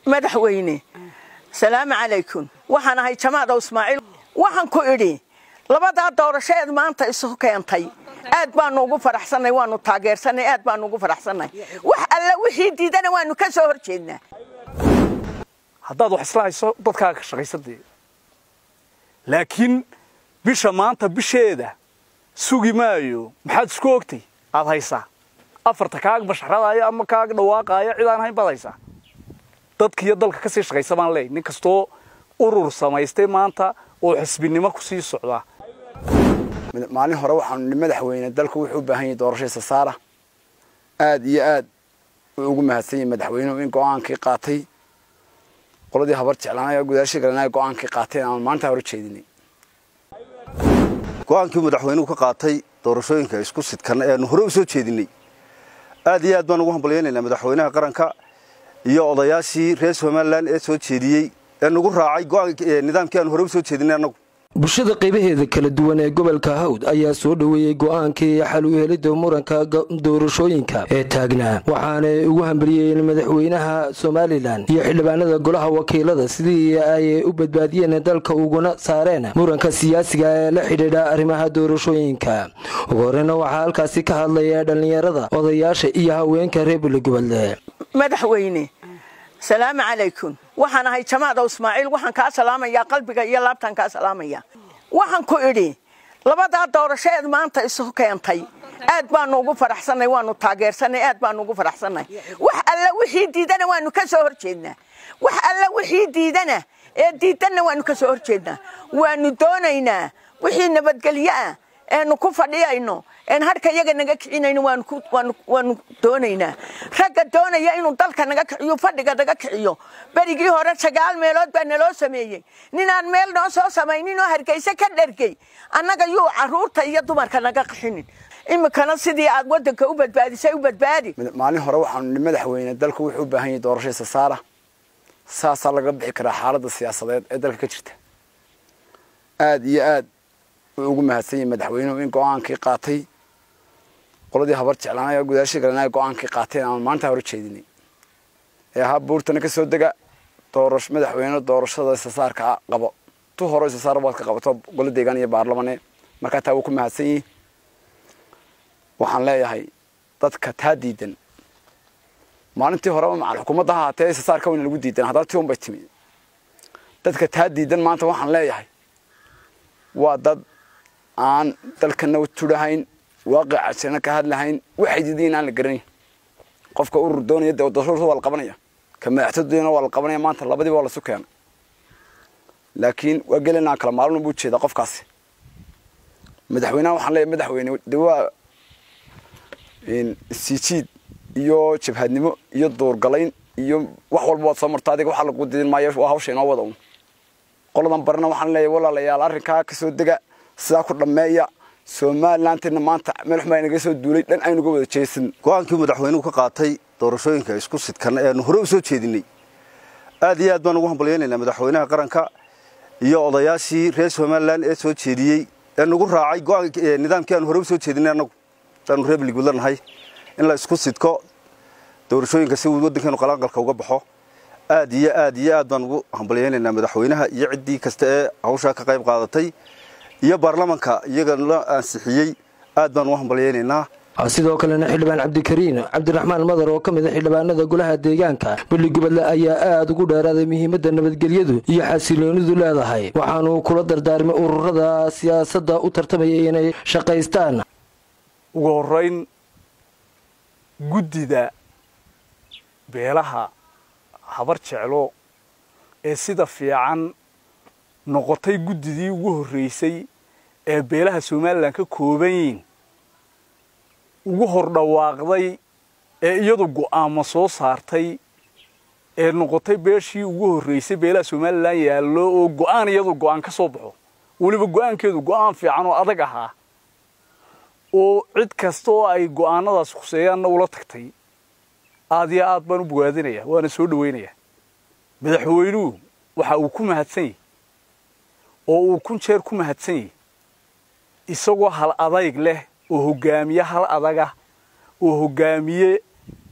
madaxweyne salaamu calaykum waxaan ahay jamaadow ismaaciil waxaan ku idhi labadaa doorasheed maanta isu keentay aad baanu ugu faraxsannay waanu taageersanay aad baanu ugu faraxsannay wax alla wixii diidana waanu ka soo hor jeednaa haddaad wax isla hayso dadkaaga ka shaqaysadee laakiin bisha maanta bisheeda sugi maayo maxaad isku ogtay aad haysaa afarta kaaga basharadaayo ama kaaga dhawaaqaayo cid aan hayn baad haysaa dadka iyo dalka kasii shaqaysa baan leey nin kastoo urur samaystay maanta oo xisbinimo kusii socdaa maalin hore waxaanu madaxweyne dalku wuxuu u baahan yahay doorashadiisa saara aad iyo aad uu ugu mahadsan yahay madaxweynuhu in go-aankii qaatay qoladii habar jeclaanay gudaashii galanay go-aankii qaateen aan maanta hore jeedinay go-aankii madaxweynuhu ka qaatay doorashooyinka isku sidkan eanu hore u soo jeedinay aad iyo aad baan ugu hambalyaynaynaa madaxweynaha qaranka iyo odayaashii reer somalilan ee soo jeediyey ee nagu raacay nidaamkii aanu hore u soo jeedinay annagu bulshada qaybaheeda kala duwan ee gobolka hawd ayaa soo dhoweeyey go-aankii xal u helidda muranka doorashooyinka ee taagnaa waxaanay ugu hambaliyeen madaxweynaha somalilan iyo xildhibaanada golaha wakiilada sidii ay u badbaadiyeen dalka uguna saareen muranka siyaasiga ee la xidhiidha arrimaha doorashooyinka ugu horeyna waxaa halkaasi ka hadlaya dhallinyarada odayaasha iyo haweenka reer buligobole madaxweyne salaamu calaykum waxaan ahay jamaadow ismaaciil waxaan kaa salaamayaa qalbiga iyo laabtaan kaa salaamaya waxaan ku idhi labadaa doorasheed maanta isu keentay aad baanu ugu faraxsannay waanu taageersanay aad baanu ugu faraxsannay wax alla wixii diidana waanu ka soo hor jeednaa wax alla wixii diidana ee diidanna waanu ka soo hor jeednaa waanu doonaynaa wixii nabadgelyo ah eenu ku fadhiyayno een harka iyaga naga kicinayno waanu doonaynaa ragga doonaya inuu dalka naga kiciyo fadhiga naga kiciyo berigii hore sagaal meelood baa naloo sameeyey ninaan meel noo soo samaynin oo hargeyse ka dhergey annaga yuu caruurta iyo dumarka naga qixinin iminkana sidii aad wadanka u badbaadisay u badbaadi maalin hore waxaanu madaxweyne dalku wuxuu u baahan yahay doorashadiisa saara saasaa laga bixi karaa xaaladda siyaasadeed ee dalka ka jirta aad iyo aad uu ugu mahadsan yahay madaxweynuhu in go-aankii qaatay qoladii habar jeclaanay gudaashii galanay go-aankii qaateen aan maanta hore jeedinay ee ahaa buurtana ka soo dega doorash madaxweyne doorashada isasaarka qabo tu hore isasaar waad ka qabato golo deegaan iyo baarlamane markaa taa wuu ku mahadsan yihi waxaan leeyahay dadka taa diidan maalintii horeba macal xukuumadda ha haatee isasaarka wayna lagu diidan haddana ti un bay timi dadka taa diidan maanta waxaan leeyahay waa dad aan dalkana tudhahayn waaqicasana ka hadlahayn waxay diidayin aan la garanayn qofka urur doonaya dee doorashada waa la qabanaya ka madaxtooyadana waa la qabanaya maanta labadiiba waa lasu keenay laakiin waa gelinaa kala maalin buu jeedaa qofkaasi madaxweynaha waxaan leeyahay madaxweyne de waa siijiid iyo jabhadnimo iyo duurgalayn iyo wax walba waad soo marta adiga waxaa lagu didin maayo waa hawsha inoo wada un qoladan barina waxaan leeyahay walaalayaal arrinkaa ka soo dega sidaa ku dhammeeya somalilantina maanta meel xumaa inaga soo duulay dhan aynuga wada jeesan go-aankii madaxweynuhu ka qaatay doorashooyinka isku sidkan eanu hore u soo jeedinay aad iyo aad baan ugu hambalyaynaynaa madaxweynaha qaranka iyo odayaashii reer somalilan ee soo jeediyey ee nagu raacay nidaamkii aanu hore u soo jeedinay annagu daanu reer buligobole nahay in la isku sidko doorashooyinka si uu waddankeenu qalaanqalka uga baxo aad iyo aad iyo aad baan ugu hambalyaynaynaa madaxweynaha iyo ciddii kasta ee hawshaa ka qayb qaadatay iyo baarlamanka iyaga la ansixiyey aad baan ugu hambalyaynaynaa sidoo kalena xildhibaan cabdikariin cabdiraxmaan madar oo ka mid a xildhibaanada golaha deegaanka beligubadle ayaa aad ugu dheeraaday muhiimadda nabadgelyadu iyo xasiloonidu leedahay waxaanuu kula dardaarmay ururada siyaasadda u tartamaya inay shaqaystaan ugu horeyn guddida beelaha habar jeclo ee sida fiican noqotay guddidii ugu horreysay ee beelaha somalilan ka kooban yiin ugu hor dhawaaqday ee iyadu go'aamo soo saartay ee noqotay beeshii ugu horreysay beelaha somalilan yaallo oo go'aan iyadu go'aan ka soo baxo weliba go'aankeedu go'aan fiican oo adag ahaa oo cid kasta oo ay go'aanadaas khuseeyaanna ula tagtay aad iyo aad baan u bogaadinayaa waana soo dhawaynayaa madaxweynuhu waxa uu ku mahadsan yahy oo uu kun jeer ku mahadsan yahy isagoo hal adayg leh oo hoggaamiye hal adaga oo hoggaamiye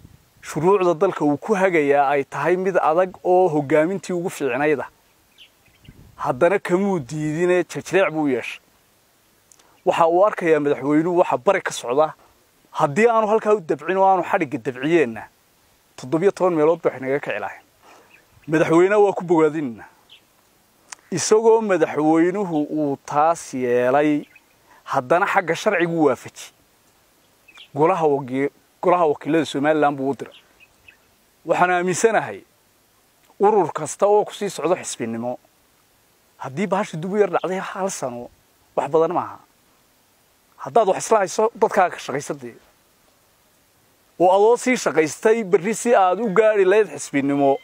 shuruucda dalka uu ku hagayaa ay tahay mid adag oo hoggaamintii ugu fiicnayda haddana kamuu diidine jajreec buu yeeshay waxa uu arkayaa madaxweynuhu waxa bari ka socda haddii aanu halkaa u dabcin oo aanu xadhigga dabciyeenna toddobiyo toban meelood ba waxay naga kici lahayn madaxweyneha waa ku bogaadinayna isagoo madaxweynuhu uu taas yeelay haddana xagga sharcigu waafaji golaha waki golaha wakiilada somalilan buu u diray waxaan aaminsanahay urur kasta oo kusii socdo xisbinimo haddii bahasha dub u yar dhacday hal sano wax badan maaha haddaad wax isla hayso dadkaaga ka shaqaysadee oo adoo sii shaqaystay berri si aad u gaadhi layd xisbinimo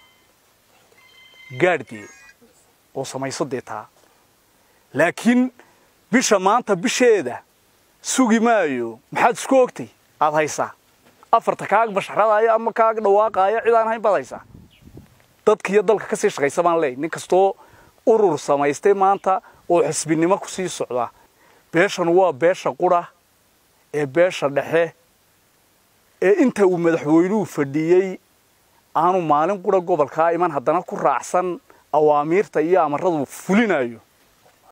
gaadhdee oo samayso dee taa laakiin bisha maanta bisheeda sugi maayo maxaad isku ogtay aad haysaa afarta kaag basharadaayo ama kaag dhawaaqaayo cid aan hayn baad haysaa dadkiiyo dalka ka sii shaqaysa baan leey nin kastoo urur samaystay maanta oo xisbinimo ku sii socda beeshan waa beesha qura ee beesha dhexe ee inta uu madaxweynuhu fadhiyey aanu maalin qura gobolkaa iman haddana ku raacsan awaamiirta iyo amaradu fulinayo